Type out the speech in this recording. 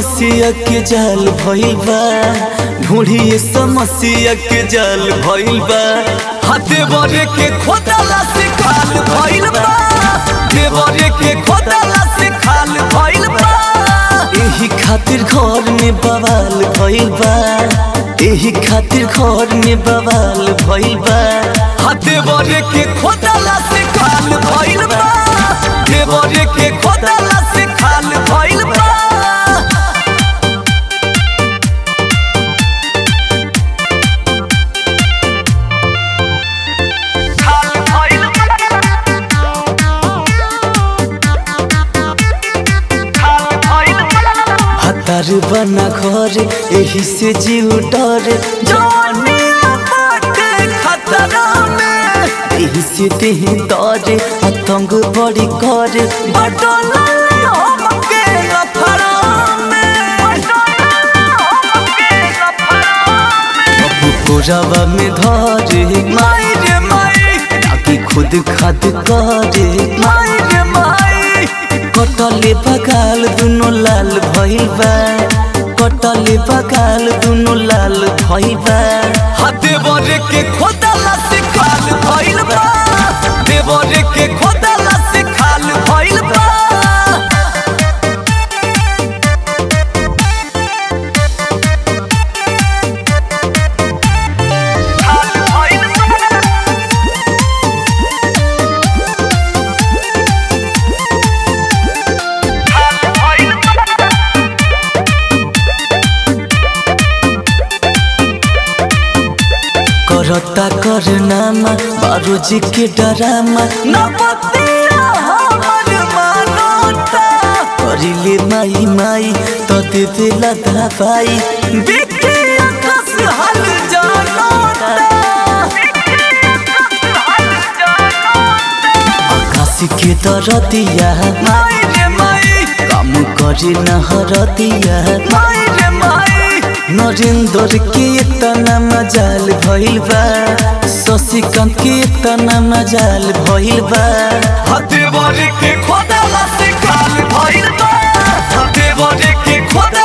समस्या के जाल भइल बा ढूंढिए समस्या के जाल भइल बा हाथे बरे के खोदला से खाल भइल बा देवरे के खोदला से खाल भइल बा एही खातिर घर में बवाल भइल बा एही खातिर घर में बवाल भइल बा हाथे बरे के खोदला से खाल भइल बा देवरे के खोदला से खाल भइल बा खाल भइल खाल भइल हतार बना घर एही से जीव डर जवानिया बाटे खतरा में एही से देह दर आतंक बड़ी कर बटल हमके लफड़ा में अब कोरावा में धरे माई रे माई ताकि खुद खाद करे माई रे माई कटले बगाल दुनो लाल भइल बा कटले बगाल दुनो लाल भइल बा हाथे बरे के खोदला से खाल भइल बा देवरे के खोदला से खाल भइल बा खाल भइल खाल भइल करता करनामा बारो जी के डरामा न पतिया हमर मानोता करिले माई माई तो दे देला दवाई देखी आकाश हल जानोता आकाश के दरदिया माई रे माई काम करे न हरदिया माई रे माई नरेंद्र के तना मजाल भइल बा शशिकांत के तना मजाल भइल बा हाथे बरे के खोदला से खाल भइल बा हाथे बरे के खोदला